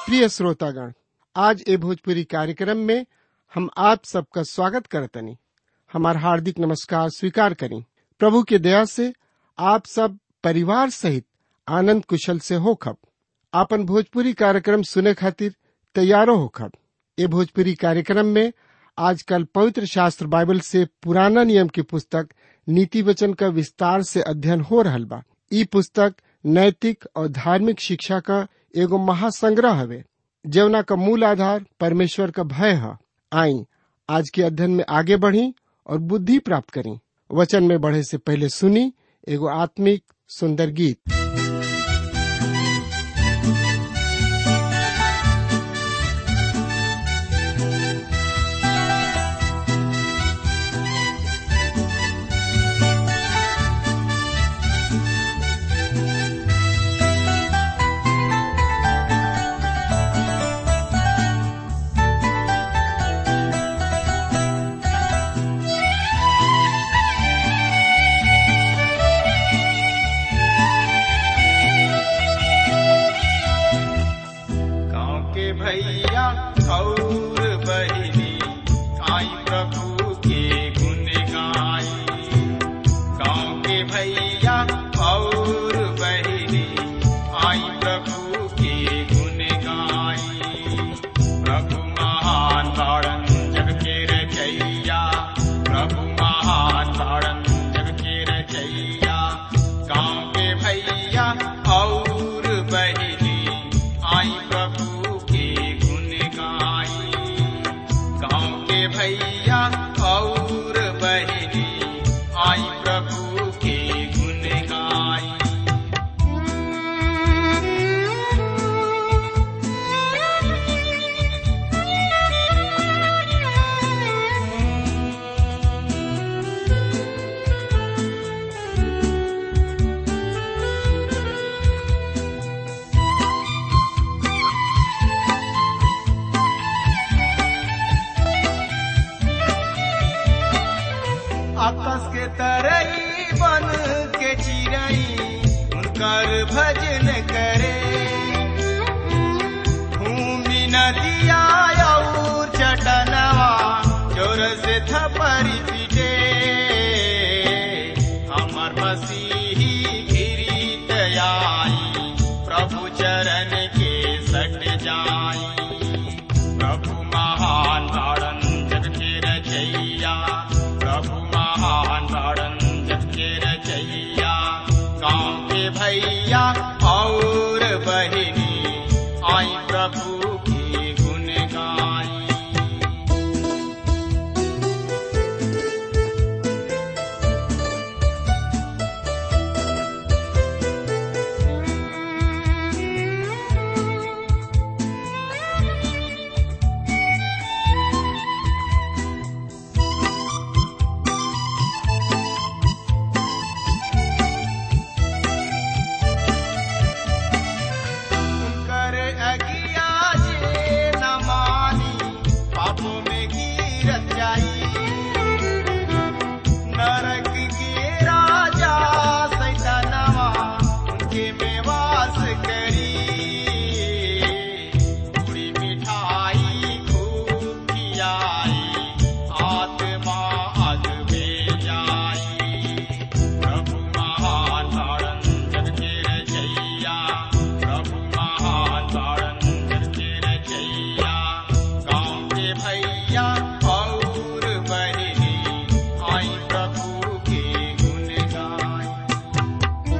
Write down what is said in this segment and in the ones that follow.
प्रिय श्रोतागण आज ए भोजपुरी कार्यक्रम में हम आप सबका स्वागत करतनी हमार हार्दिक नमस्कार स्वीकार करी प्रभु के दया से आप सब परिवार सहित आनंद कुशल से होखब आपन भोजपुरी कार्यक्रम सुने खातिर तैयारो होखब ए भोजपुरी कार्यक्रम में आजकल पवित्र शास्त्र बाइबल से पुराना नियम की पुस्तक नीति वचन का विस्तार से अध्ययन हो रहल बा ई पुस्तक नैतिक और धार्मिक शिक्षा का एगो महासंग्रह हवे जवना का मूल आधार परमेश्वर का भय है आई आज के अध्ययन में आगे बढ़ी और बुद्धि प्राप्त करी वचन में बढ़े से पहले सुनी एगो आत्मिक सुंदर गीत गाँव के भैया और बहिनी आई प्रभु के गुण गाई गाँव के भैया और बहिनी आई प्रभु के गुण गाई प्रभु महान तारण जग के रचैया प्रभु महान तारण जग के रचैया गाँव के भैया और बहिनी आई प्रभु के गुण गाई गाँव के भैया और बहिनी आई प्रभु के गुण गाई आकाश के तरई बन के चिड़ई उनकर भजन करे भूमि नदिया और चटनवा जोर से थपरी पीटे हमर मसीही गिरीत आई प्रभु चरण के सट जाई प्रभु महान तारण जग के रचैया प्रभु महान तारण जग के रचैया गाँव के भैया और बहिनी आई प्रभु की गुण गाई कर अगिया जे न मानी पापों में गिरत जाई नरक के राजा सैतानवा उनके में वास करी पूरी मिठाई खूब खियाई आत्मा अग में जाई प्रभु महान तारण जग के रचैया प्रभु महान तारण जग के रचैया गाँव के भैया और बहिनी आई प्रभु के गुण गाई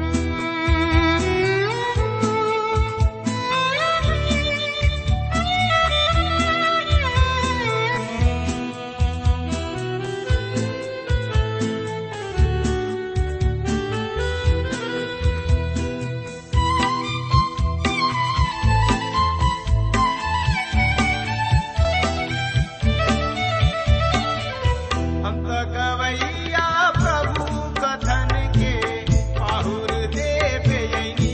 हम तो गवैया प्रभु कथन के पाहुर देवे यनी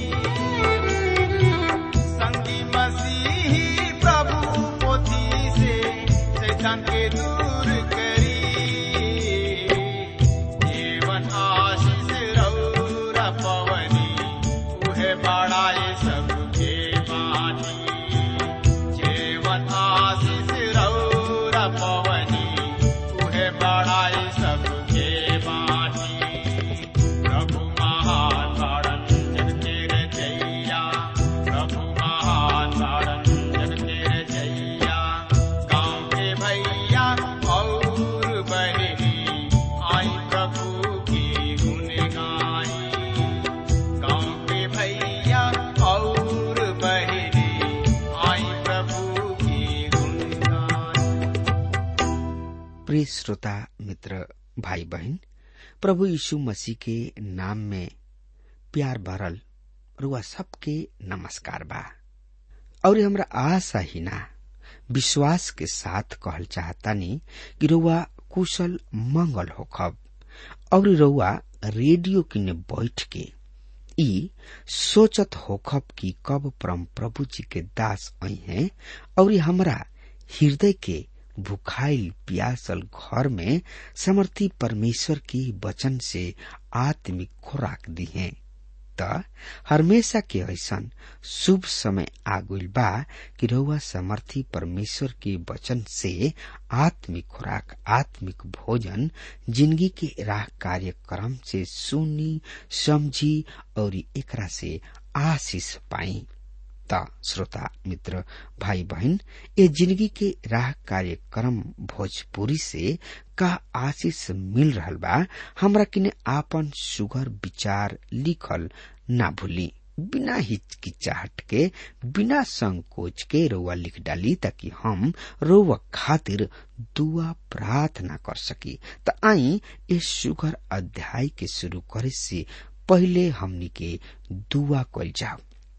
संगी मसीही प्रभु पोथी से शैतान के दूर करी जीवन आशीष रौर पवनी उहे बड़ाए सबके बानी प्रिय श्रोता मित्र भाई बहन प्रभु यीशु मसीह के नाम में प्यार भरल रुआ सबके नमस्कार बा और हमरा आशा ही ना विश्वास के साथ कहल चाहतानी कि रुआ कुशल मंगल होखब और रुआ रेडियो किने बैठ के ई सोचत होखब कि कब परम प्रभु जी के दास आई हैं और हमरा हृदय के भुखाइल प्यासल घर में समर्थी परमेश्वर की वचन से आत्मिक खुराक दी है त हमेशा के ऐसन शुभ समय आगुल बा कि रउआ समर्थी परमेश्वर के वचन से आत्मिक खुराक आत्मिक भोजन जिंदगी के राह कार्यक्रम से सुनी समझी और एकरा से आशीष पाई त श्रोता मित्र भाई बहन ये जिंदगी के राह कार्यक्रम भोजपुरी से का आशीष मिल रहल बा हमरा किने आपन सुगर विचार लिखल ना भूली बिना हिचकिचाहट के बिना संकोच के रोवा लिख डाली ताकि हम रोवा खातिर दुआ प्रार्थना कर सकी त आई इस सुगर अध्याय के शुरू करे से पहले हमनी के दुआ कल जाओ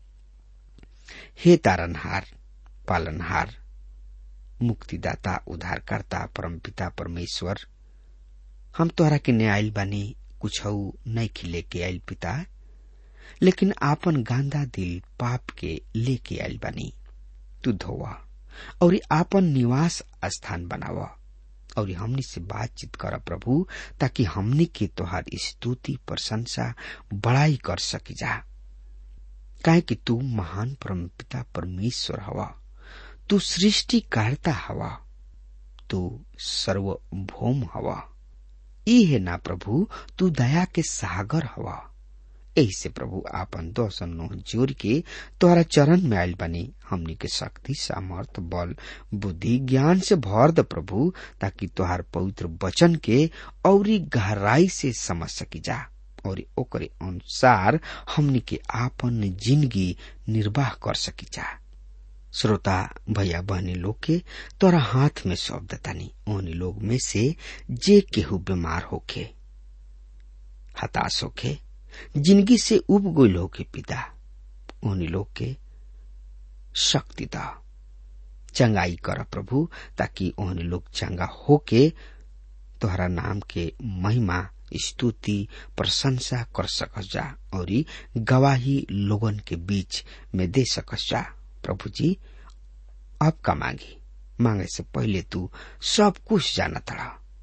हे तारनहार पालनहार मुक्तिदाता उद्धारकर्ता परमपिता परमेश्वर हम तोहरा के न्यायल बानी कुछ नहीं खिले के आयल पिता लेकिन आपन गांदा दिल पाप के लेके आयल बानी तू धोवा और आपन निवास स्थान बनावा और हमनी से बातचीत कर प्रभु ताकि हमनी के तोहार स्तुति प्रशंसा बड़ाई कर सकी जा काहे कि तू महान परमपिता परमेश्वर हवा तू सृष्टिकर्ता हवा तू सर्वभौम हवा ई है ना प्रभु तू दया के सागर हवा यही से प्रभु आपन दोसन नो जोर के तोहरा चरण में आयल बनी हमनी के शक्ति सामर्थ बल बुद्धि ज्ञान से भर द प्रभु ताकि तोहार पवित्र वचन के औरी गहराई से समझ सकी जा और ओकरे अनुसार हमनी के आपन जिंदगी निर्वाह कर सकी जा श्रोता भैया बहनी लोग के तोरा हाथ में सौंप दतानी उन लोग में से जे केहू बीमार होखे हताश होखे जिंदगी से उब गोल होके पिता उन लोग के शक्ति दा चंगाई कर प्रभु ताकि उन लोग चंगा होके तोहरा नाम के महिमा स्तुति प्रशंसा कर सकस जा और गवाही लोगन के बीच में दे सकस जा प्रभु जी अब का मांगी मांगे से पहले तू सब कुछ जाना था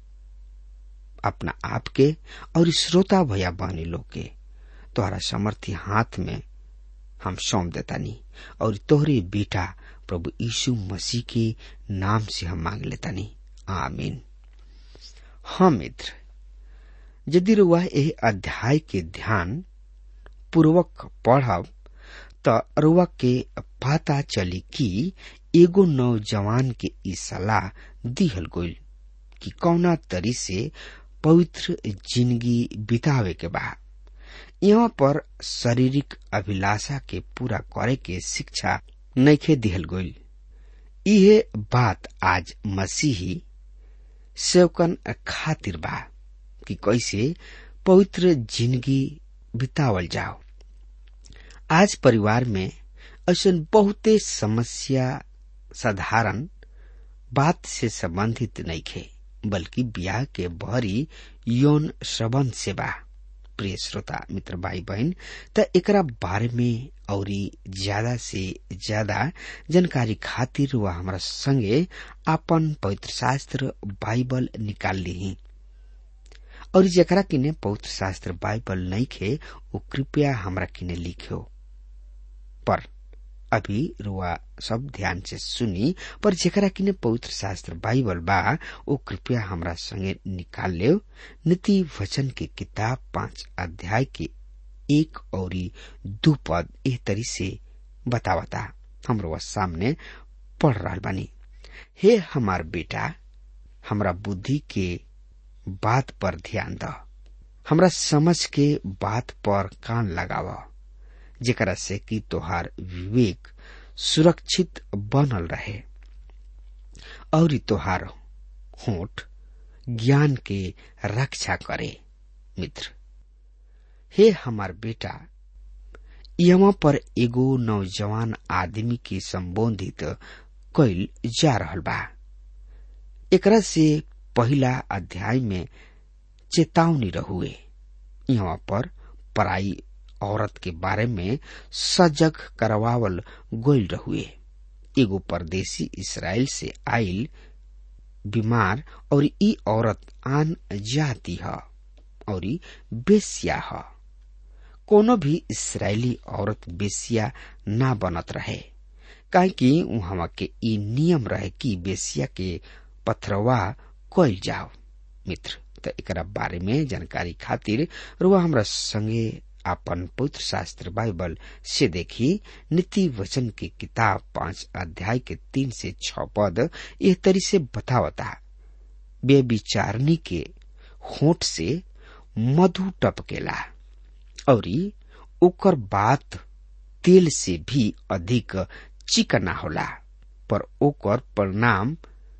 अपना आप के और श्रोता भैया बहनी लोग के तोहरा समर्थी हाथ में हम सौंप देतानी और तोहरे बेटा प्रभु यीशु मसीह के नाम से हम मांग लेतानी आमीन हाँ मित्र यदि रुआ यह अध्याय के ध्यान पूर्वक पढ़ब त रुआ के पता चली कि एगो नौजवान के ई सलाह दिहल गईल कि कौना तरी से पवित्र जिंदगी बितावे के बा यहाँ पर शारीरिक अभिलाषा के पूरा करे के शिक्षा नैखे दिहल गईल इहे बात आज मसीही सेवकन खातिर बा कि कैसे पवित्र जिंदगी बितावल जाओ आज परिवार में ऐसा बहुते समस्या साधारण बात से संबंधित नहीं खे बल्कि ब्याह के भरी यौन संबंध से बा प्रिय श्रोता मित्र भाई बहन त एकरा बारे में और ज्यादा से ज्यादा जानकारी खातिर वह हमारा संगे अपन पवित्र शास्त्र बाइबल निकाल ली और जकरा किने पवित्र शास्त्र बाइबल नहीं खे वो कृपया हमरा किने लिखो पर अभी रुआ सब ध्यान से सुनी पर जेकरा किने पवित्र शास्त्र बाइबल बा वो कृपया हमरा संगे निकाल ले नीति वचन के किताब पांच अध्याय के एक और दू पद एह तरी से बतावता हमरो सामने पढ़ रहा बानी हे हमार बेटा हमरा बुद्धि के बात पर ध्यान द हमरा समझ के बात पर कान लगावा जेकरा से कि तोहार विवेक सुरक्षित बनल रहे और तोहार होठ ज्ञान के रक्षा करे मित्र हे हमार बेटा यहाँ पर एगो नौजवान आदमी के संबोधित कैल जा रहल बा एकरा से पहला अध्याय में चेतावनी रहुए यहाँ पर पराई औरत के बारे में सजग करवावल गोल रहुए एगो परदेसी इसराइल से आइल बीमार और ई औरत आन जाती है और बेसिया है कोनो भी इसराइली औरत बेसिया ना बनत रहे काहे कि वहां के ई नियम रहे कि बेसिया के पथरवा कइल जाओ मित्र त एकरा बारे में जानकारी खातिर रुआ हमरा संगे आपन पवित्र शास्त्र बाइबल से देखी नीति वचन की किताब पांच अध्याय के तीन से छ पद यह तरी से बतावता बेविचारनी के होठ से मधु टपकेला और ओकर बात तेल से भी अधिक चिकना होला पर ओकर परिणाम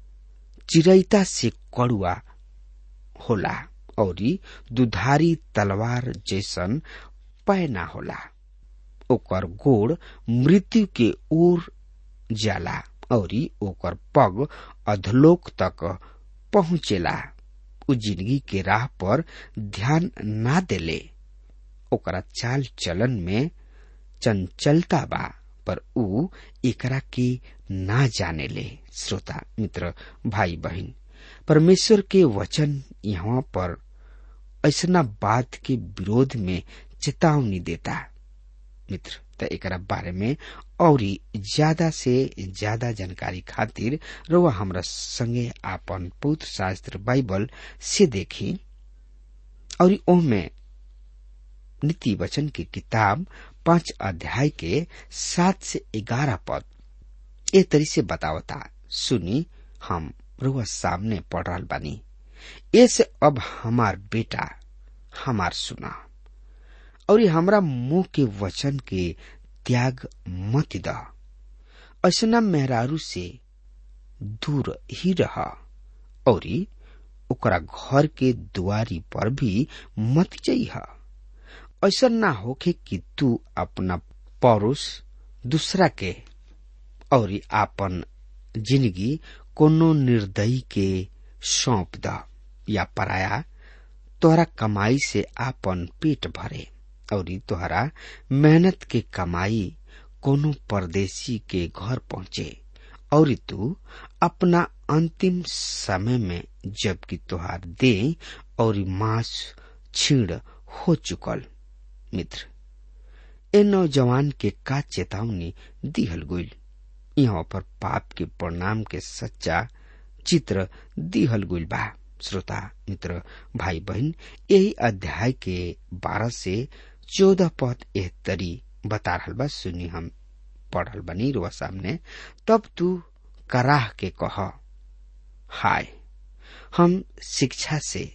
चिरैता से कड़ुआ होला और दुधारी तलवार जैसन पैना होला ओकर गोड़ मृत्यु के ओर जाला और ओकर पग अधलोक तक पहुंचेला उ जिंदगी के राह पर ध्यान ना देले ओकरा चाल चलन में चंचलता बा पर उ एकरा के ना जाने ले श्रोता मित्र भाई बहन परमेश्वर के वचन यहाँ पर ऐसा बात के विरोध में चेतावनी देता मित्र त एकरा बारे में और ज्यादा से ज्यादा जानकारी खातिर रउआ हमरा संगे आपन पवित्र शास्त्र बाइबल से देखी और ओमे नीति वचन की किताब पांच अध्याय के सात से ग्यारह पद ए तरी से बतावता सुनी हम रुआ सामने पढ़ रहा बानी ऐसे अब हमार बेटा हमार सुना और ये हमरा मुंह के वचन के त्याग मत द ऐसा मेहरारू से दूर ही रहा और ओकरा घर के दुआरी पर भी मत जइहा ऐसा ना होके कि तू अपना पौरुष दूसरा के और आपन जिंदगी कोनो निर्दयी के सौंप द या पराया तोहरा कमाई से आपन पेट भरे और तोहरा मेहनत के कमाई कोनो परदेसी के घर पहुंचे और तू अपना अंतिम समय में जबकि तोहार दे और मांस छीण हो चुकल मित्र ए नौजवान के का चेतावनी दिहल गईल यहाँ पर पाप के परिणाम के सच्चा चित्र दिहल गईल बा श्रोता मित्र भाई बहन यही अध्याय के बारह से चौदह पद एह तरी बता रहल बा सुनी हम पढ़ल बनी रुआ सामने तब तू कराह के कह हाय हम शिक्षा से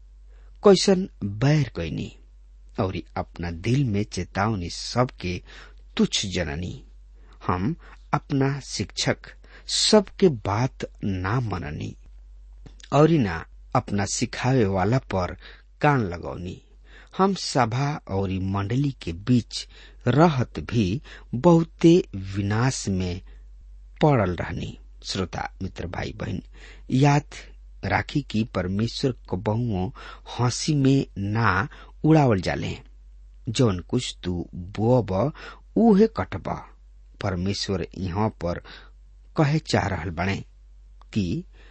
कैसन बैर कैनी और अपना दिल में चेतावनी सबके तुच्छ जननी हम अपना शिक्षक सबके बात ना मननी और ना अपना सिखावे वाला पर कान लगौनी हम सभा और मंडली के बीच रहत भी बहुते विनाश में पड़ल रहनी श्रोता मित्र भाई बहन याद राखी कि परमेश्वर को बहुओं हंसी में ना उड़ावल जाले जौन कुछ तू बोब उहे कटब परमेश्वर यहाँ पर कहे चाह रहल बने कि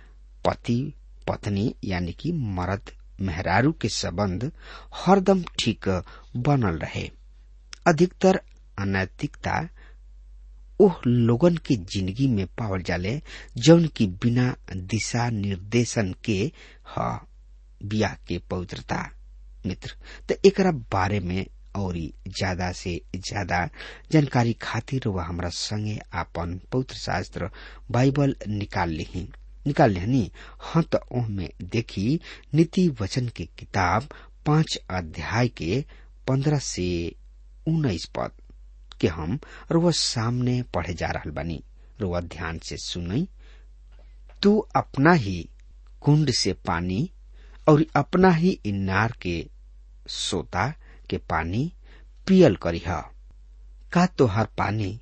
पति पत्नी यानी कि मर्द मेहरारू के संबंध हरदम ठीक बनल रहे अधिकतर अनैतिकता ओह लोगन के जिंदगी में पावल जाले जौन की बिना दिशा निर्देशन के ह बिया के पवित्रता मित्र तो एकरा बारे में और ज्यादा से ज्यादा जानकारी खातिर वह हमरा संगे आपन पवित्र शास्त्र बाइबल निकाल ली निकाल लेनी हाँ तो में देखी नीति वचन की किताब पांच अध्याय के पंद्रह से उन्नीस पद के हम रुआ सामने पढ़े जा रहा बनी रुआ ध्यान से सुनई तू अपना ही कुंड से पानी और अपना ही इनार के सोता के पानी पियल करीह का तोहार पानी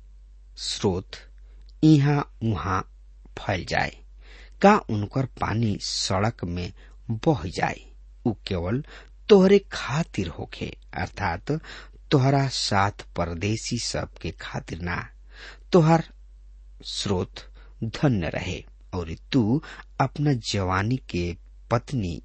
स्रोत इहा उहा फैल जाए का उनकर पानी सड़क में बह जाए उ केवल तोहरे खातिर होखे अर्थात तोहरा साथ परदेसी सब के खातिर ना तोहर स्रोत धन्य रहे और तू अपना जवानी के पत्नी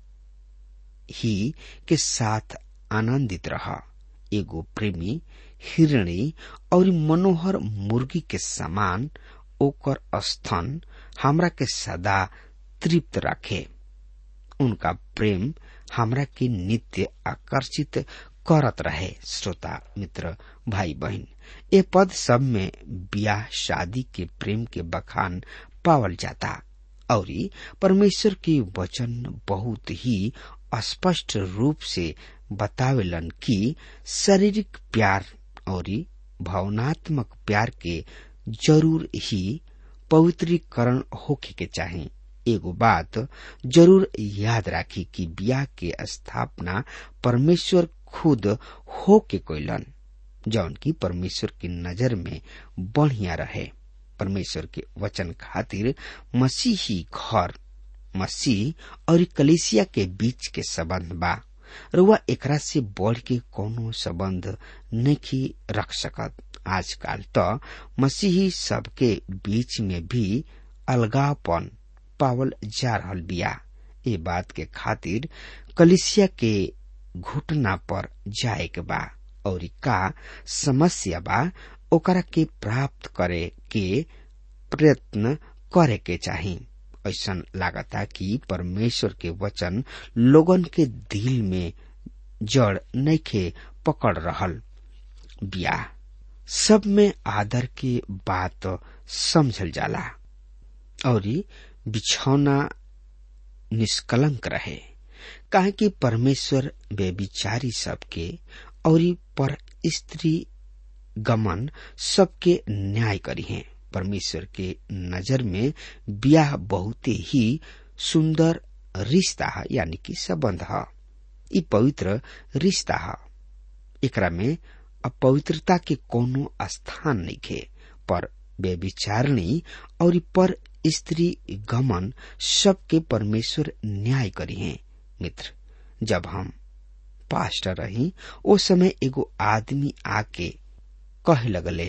ही के साथ आनंदित रह एगो प्रेमी हिरणी और मनोहर मुर्गी के समान ओकर स्तन हमरा के सदा तृप्त रखे उनका प्रेम हमरा के नित्य आकर्षित करत रहे श्रोता मित्र भाई बहन ये पद सब में ब्याह शादी के प्रेम के बखान पावल जाता और परमेश्वर के वचन बहुत ही स्पष्ट रूप से बतावेलन कि शारीरिक प्यार और भावनात्मक प्यार के जरूर ही पवित्रीकरण होके के चाही एगो बात जरूर याद राखी कि बियाह के स्थापना परमेश्वर खुद हो के कोयलन जौन की परमेश्वर की नजर में बढ़िया रहे परमेश्वर के वचन खातिर मसीही घर मसीह और कलेसिया के बीच के संबंध बा रुआ एकरा से बढ़ के कोनो संबंध नहीं रख सकत आजकल तो मसीही सबके बीच में भी अलगावपन पावल जा रहल बिया ये बात के खातिर कलिसिया के घुटना पर जाए के बा और का समस्या बा ओकरा के प्राप्त करे के प्रयत्न करे के चाही ऐसा लागता कि परमेश्वर के वचन लोगन के दिल में जड़ नैखे पकड़ रहल बिया सब में आदर के बात समझल जाला और बिछौना निष्कलंक रहे काहे कि परमेश्वर बेविचारी सबके और पर स्त्री गमन सबके न्याय करी है परमेश्वर के नजर में ब्याह बहुत ही सुंदर रिश्ता है यानी कि संबंध है ई पवित्र रिश्ता है एकरा में अपवित्रता के कोनो स्थान नहीं खे पर बेविचारणी और पर स्त्री गमन सबके परमेश्वर न्याय करी है मित्र जब हम पास्टर रही ओ समय एगो आदमी आके कहे लगले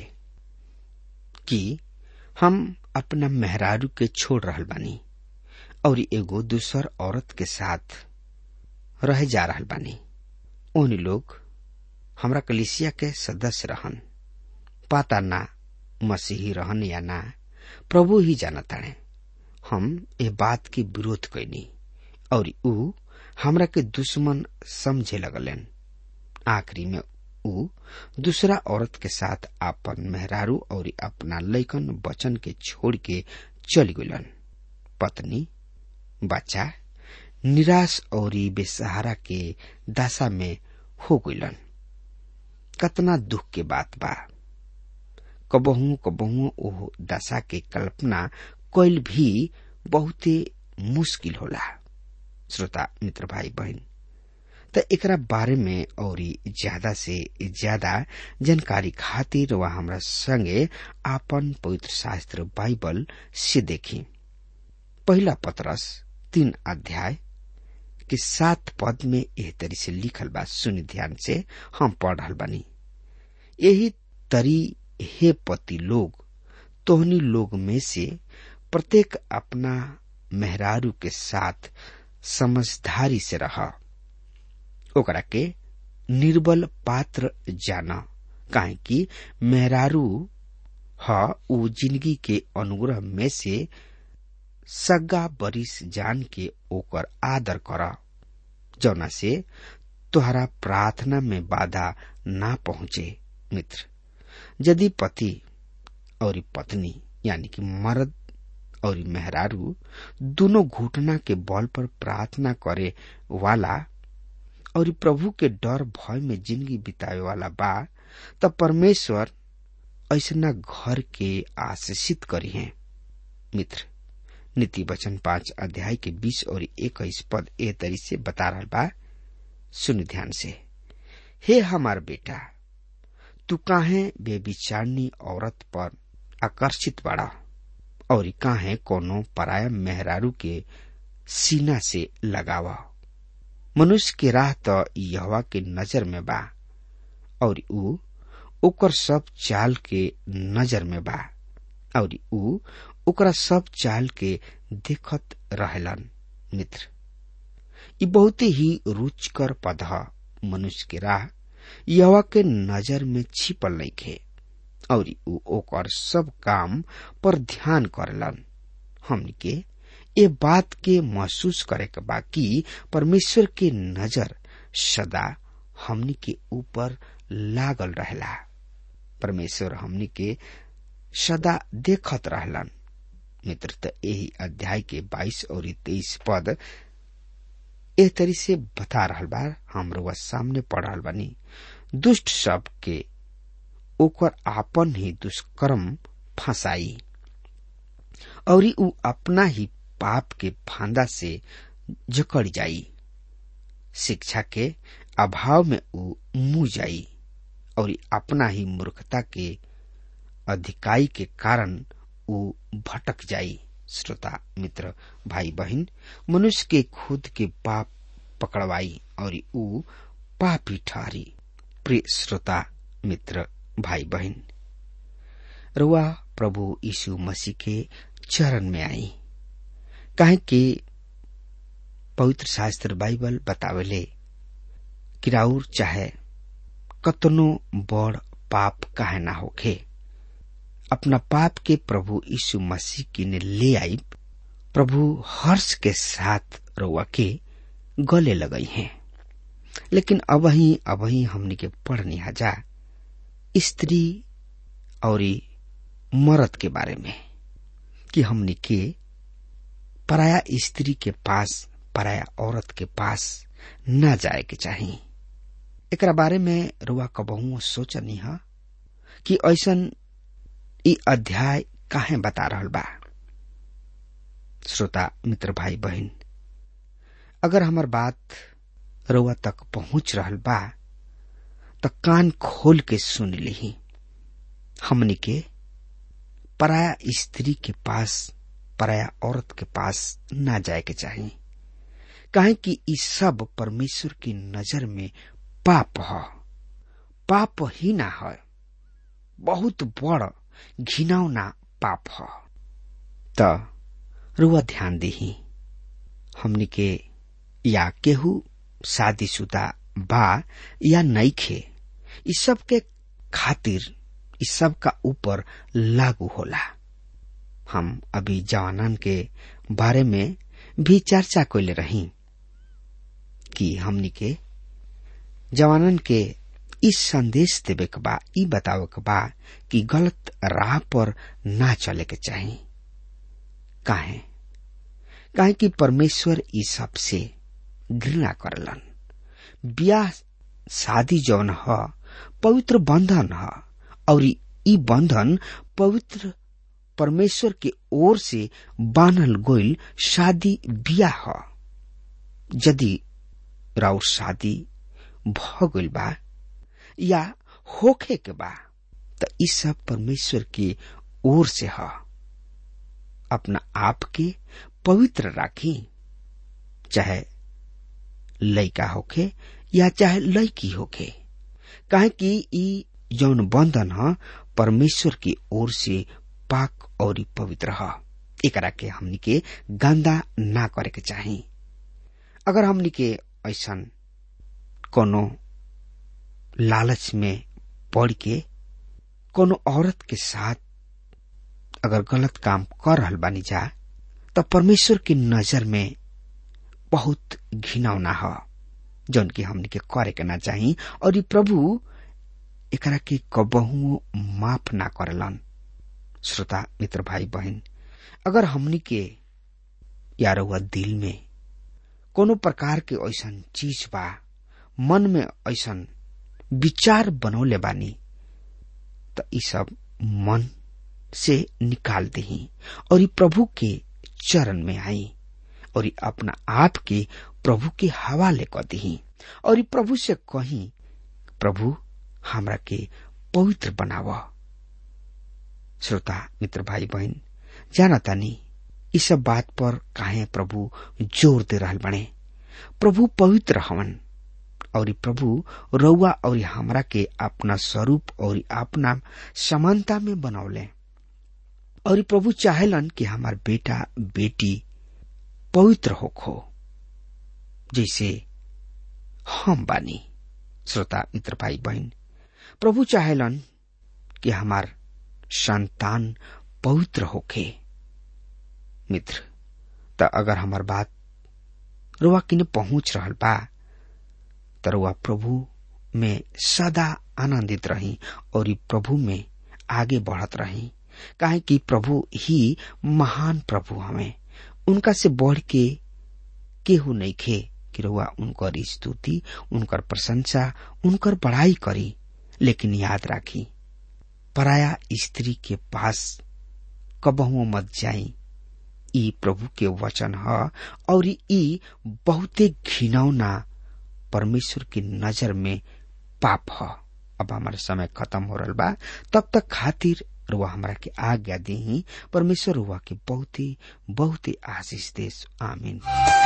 कि हम अपना मेहरारू के छोड़ रहल बानी और एगो दूसर औरत के साथ रह जा रहल बानी उन लोग हमरा कलिसिया के सदस्य रहन पाता ना मसीही रहन या ना प्रभु ही जानताड़े हम ए बात के विरोध कैनी और ऊ हमरा के दुश्मन समझे लगलन आखिरी में ऊ दूसरा औरत के साथ आपन मेहरारू और अपना लैकन बचन के छोड़ के चल गलन पत्नी बच्चा निराश और बेसहारा के दशा में हो गलन कतना दुख के बात बा कबहू कबहू ओह दशा के कल्पना कैल भी बहुते मुश्किल होला श्रोता मित्र भाई बहन त एकरा बारे में और ज्यादा से ज्यादा जानकारी खातिर वह हमरा संगे आपन पवित्र शास्त्र बाइबल से देखी पहला पत्रस तीन अध्याय के सात पद में एह तरी से लिखल बा सुनि ध्यान से हम पढ़ रहल बानी यही तरी हे पति लोग तोहनी लोग में से प्रत्येक अपना मेहरारू के साथ समझदारी से रहा ओकरा के निर्बल पात्र जाना काहे कि मेहरारू ह उ जिंदगी के अनुग्रह में से सगा बरिस जान के ओकर आदर कर जौना से तोहरा प्रार्थना में बाधा ना पहुंचे मित्र यदि पति और पत्नी यानी कि मर्द और मेहरारू दोनों घुटना के बल पर प्रार्थना करे वाला और प्रभु के डर भय में जिंदगी बितावे वाला बा त परमेश्वर ऐसना घर के आशीषित करी है मित्र नीति वचन पांच अध्याय के बीस और इक्कीस पद ए तरी से बता रहा बा सुन ध्यान से हे हमार बेटा तू काहे बेविचारनी औरत पर आकर्षित बड़ा और काहे कोनो पराया मेहरारू के सीना से लगावा मनुष्य के राह तो यहवा के नजर में बा और ऊ ओकर सब चाल के नजर में बा और ऊ ओकरा सब चाल के देखत रहेलन मित्र ई बहुत ही रुचकर पद ह मनुष्य के राह यहवा के नजर में छिपल नइखे और ऊ ओकर सब काम पर ध्यान करेलन हमनी के ये बात के महसूस करे के बा कि परमेश्वर के नजर सदा हमनी के ऊपर लागल रहेला परमेश्वर हमनी के सदा देखत रहलन मित्र त यही अध्याय के 22 और 23 पद एह तरी से बता रहल बा हमरो वह सामने पढ़ रहल बानी दुष्ट सब के ओकर आपन ही दुष्कर्म फंसाई और ऊ अपना ही पाप के फांदा से जकड़ जाई शिक्षा के अभाव में ऊ मुंह जाई और अपना ही मूर्खता के अधिकाई के कारण ऊ भटक जाई श्रोता मित्र भाई बहन मनुष्य के खुद के पाप पकड़वाई और ऊ पापी ठहरी प्रिय श्रोता मित्र भाई बहन रुआ प्रभु यीशु मसीह के चरण में आई काहे कि पवित्र शास्त्र बाइबल बतावेले कि राउर चाहे कतनो बड़ पाप काहे ना होखे अपना पाप के प्रभु यीशु मसीह की ने ले आई प्रभु हर्ष के साथ रउआ के गले लगई हैं लेकिन अब ही अब ही हमने के पढ़नी हजा स्त्री और मर्द के बारे में कि हमने के पराया स्त्री के पास पराया औरत के पास न जाए के चाहिए एकरा बारे में रुआ कबहू सोचनी है कि ऐसन ई अध्याय काहे बता रहल बा श्रोता मित्र भाई बहन अगर हमार बात रुआ तक पहुंच रहल बा तो कान खोल के सुन ली हमनी के पराया स्त्री के पास पराया औरत के पास ना जाए के चाहिए काहे कि ई सब परमेश्वर की नजर में पाप है पाप ही ना है बहुत बड़ घिनौना पाप है त रुआ ध्यान दही हमनी के या केहू शादीशुदा बा या नईखे इस सब के खातिर इस सब का ऊपर लागू होला हम अभी जवानन के बारे में भी चर्चा कैले रही कि हमनी के जवानन के इस संदेश देवे के बा ई बतावे के बा कि गलत राह पर ना चले के चाहिए काहे काहे कि परमेश्वर ई सब से घृणा करलन ब्याह शादी जौन ह पवित्र बंधन ह और ई बंधन पवित्र परमेश्वर के ओर से बानल गोइल शादी बियाह ह यदि राउर शादी भ गइल बा या होखे के बा त ई सब परमेश्वर के ओर से ह अपना आप के पवित्र राखी चाहे लइका होखे या चाहे लड़की होखे काहे कि ई जौन बंधन ह परमेश्वर की ओर से पाक और पवित्र ह एकरा के हमनी के गंदा ना करे के चाही अगर हमनी के ऐसन कोनो लालच में पड़ के कोनो औरत के साथ अगर गलत काम कर रहल बानी जा तो परमेश्वर की नजर में बहुत घिनौना ह जौन की हमनी के करे के ना चाही और ई प्रभु एकरा के कबहू माफ ना करलन श्रोता मित्र भाई बहन अगर हमनी के यार हुआ दिल में कोनो प्रकार के ऐसन चीज बा मन में ऐसन विचार बनौले बानी त ई सब मन से निकाल दही और ई प्रभु के चरण में आई और ई अपना आप के प्रभु के हवाले क दी और ई प्रभु से कही प्रभु हमरा के पवित्र बनाव श्रोता मित्र भाई बहन जाना तानी इस सब बात पर काहे प्रभु जोर दे रहल बने प्रभु पवित्र हवन और प्रभु रउआ और हमरा के अपना स्वरूप और अपना समानता में बनौले और प्रभु चाहेलन कि हमार बेटा बेटी पवित्र होखो जैसे हम बानी श्रोता मित्र भाई बहन प्रभु चाहेलन कि हमार संतान पवित्र होखे मित्र त अगर हमार बात रुआ किने पहुंच रहल बा त रुआ प्रभु में सदा आनंदित रही और ई प्रभु में आगे बढ़त रही काहे कि प्रभु ही महान प्रभु हमें उनका से बढ़ के केहू नहीं खे कि रुआ उनकर स्तुति उनकर प्रशंसा उनकर बड़ाई करी लेकिन याद राखी पराया स्त्री के पास कबहुओ मत जाई ई प्रभु के वचन ह और ई बहुते घिनौना परमेश्वर की नजर में पाप ह अब हमारा समय खत्म हो रहा बा तब तक खातिर रुआ हमरा के आज्ञा दी परमेश्वर रुआ के बहुत ही बहुत ही आशीष देश आमीन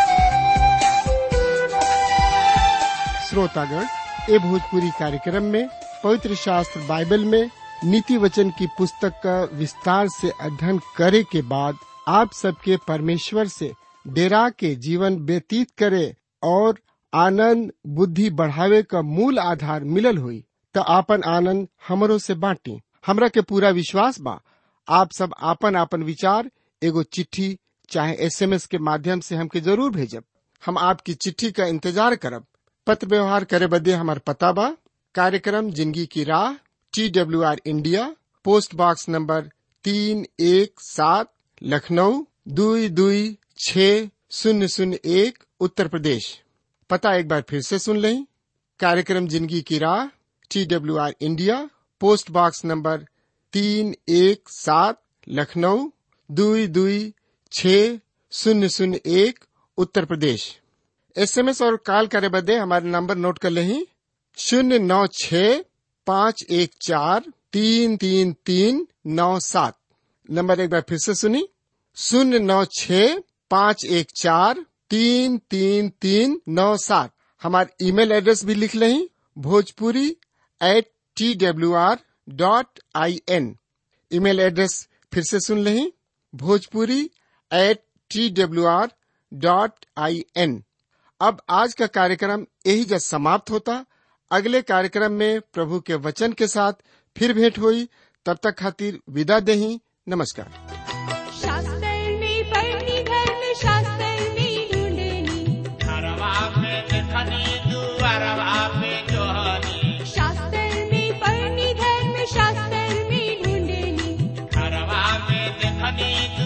श्रोतागण ए भोजपुरी कार्यक्रम में पवित्र शास्त्र बाइबल में नीति वचन की पुस्तक का विस्तार से अध्ययन करे के बाद आप सबके परमेश्वर से डेरा के जीवन व्यतीत करे और आनंद बुद्धि बढ़ावे का मूल आधार मिलल हुई तो आपन आनंद हमरो से बांटी हमरा के पूरा विश्वास बा आप सब आपन आपन विचार एगो चिट्ठी चाहे एसएमएस के माध्यम से हमके जरूर भेजब हम आपकी चिट्ठी का इंतजार करब पत्र व्यवहार करे बदे हमार पता बा कार्यक्रम जिंदगी की राह T W R India post box number तीन एक सात लखनऊ दुई दुई छ शून्य शून्य एक उत्तर प्रदेश पता एक बार फिर से सुन लें कार्यक्रम जिंदगी की राह T W R India post box number तीन एक सात लखनऊ दुई दुई छ शून्य शून्य एक उत्तर प्रदेश एसएमएस और कॉल करे बदे हमारे नंबर नोट कर लें शून्य नौ छ पाँच एक चार तीन तीन तीन नौ सात नंबर एक बार फिर से सुनी शून्य नौ छ पाँच एक चार तीन तीन तीन नौ सात हमारे ईमेल एड्रेस भी लिख लें Bhojpuri at T W R dot I N email address फिर से सुन लें Bhojpuri at T W R dot I N अब आज का कार्यक्रम यही जब समाप्त होता अगले कार्यक्रम में प्रभु के वचन के साथ फिर भेंट हुई तब तक खातिर विदा देही नमस्कार शास्त्रनी पढ़नी धर्म शास्त्रनी ढूंढनी घरवा पे देखनी दुआरवा पे जोहनी शास्त्रनी पढ़नी धर्म शास्त्रनी ढूंढनी घरवा पे देखनी